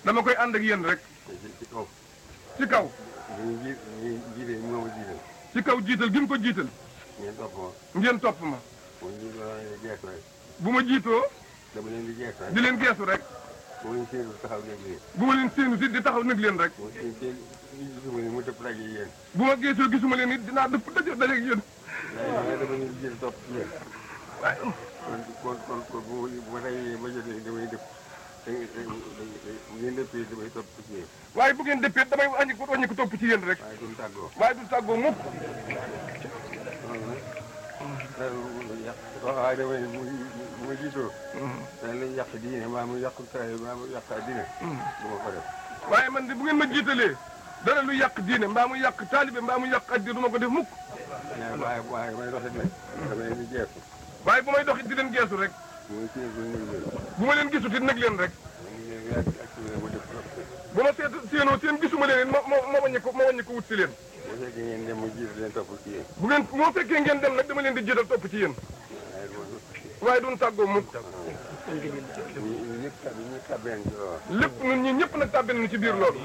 dama koy ànd ak yéen rek ci ci kaw ci kaw ñu ji ñu jiite ñu moom a jiital ci kaw jiital gi mu ko jiital ngeen topp ma ngeen topp ma mu ñu doon leen di geesu rek bu ma jiitoo dama leen di geesu rek di leen geesu rek mu leen séenu taxaw nekk leen bu ma leen séenu si di taxaw nag leen rek mu seen seen gisuma leen mu dëpp daje yéen bu ma geesoo gisuma leen it dinaa dëpp daje daje ak yéen waaye dama leen di jiital topp ci yéen waaye kon kon kon kon bu ma bu ma dajee ba jotee damay dëpp da bu ngeen dëppee damay topp ci yéen waaye bu ngeen dëppee damay wàññi ko wàññi ko topp ci yéen rek waaye duñ tàggoo waaye du tàggoo mukk loolu nag dara yàq waaye damay bu bu ma jiitoo dana lañ yàq diine maa mu yàq taay maa mu yàq diine du ma ko def waaye man de bu ngeen ma jiitalee dara lu yàq diine mbaa mu yàq taalibe mbaa mu yàq addi du ma ko def mukk waaye waaye waaye may doxit nag dama leen di jeexu waaye bu may doxit di leen geesu rek muy séen ko nuyu leen bu ma leen gisut it nag leen rek ñu ngi leen ak ak ma def trop bu ma seet séenoo seen gisuma leen it ma ma ma wàññi ko ma wàññi ko wut si leen bu fekkee ngeen dem mu jiitu leen topp ci yéen bu ngeen moo fekkee ngeen dem nag dama leen di jiital topp ci yéen waaye du ma waaye duñ tàggoo mukk ñu ñu ñëpp tab ñu tabeen ci loolu lépp ñun ñi ñëpp nag tàbbi nañu ci biir loolu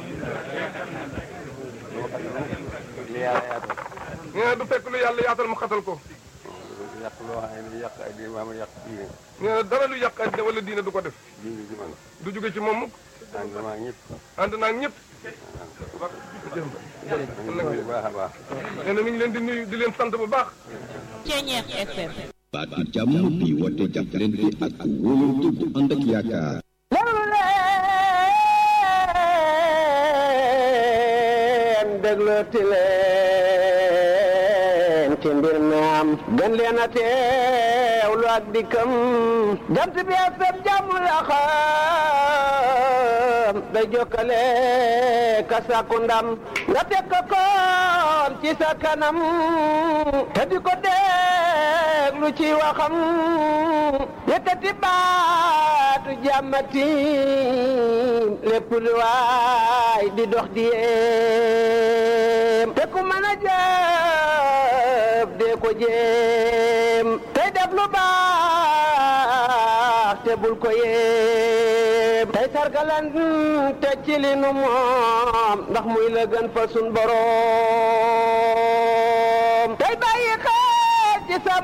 doo xam ne li yàlla yaatal nee na du fekk lu yàlla yaatal mu xatal ko yàq loo xam ne yàq ay diine maa ma yàq diine nee na dara lu yàq addina wala diine du ko def diine ci man du jóge ci moom mukk ànd maa ñëpp ànd naa ak ñëpp bu baax a baax nee na mi ngi leen di nuyu di leen sant bu baax Ceñeex FM baatu jàmm bi woote jàppalante ak wóolante bu ànd ak yaakaar déglu leen déglooti leen ci mbir mi am gën leen a teewlu ak dikkam jant bi ak sab jàmm la xam day jokkale ka sàkku ndam nga teg ko koon ci sa kanam te di ko déglu ci waxam yëkkati baatu jàmmati lépp lu waay di dox di yéem te ku mën a jëf dee ko jéem tey def lu baax te bul ko yéem tey sargalan te ci li nu moom ndax muy la gën fa sun boroom tey bàyyi xel ci sa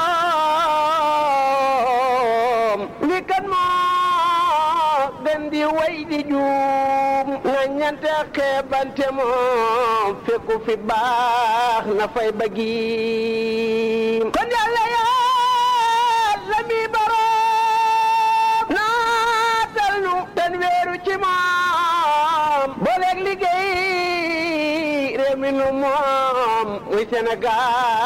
morom li kan moo gën di way di juum na ñante xeebante moom fekku fi baax na fay bëggiim kon yàlla yàlla mi boroom naatal nu ten weeru ci moom booleeg liggéey réew mi nu moom muy Sénégal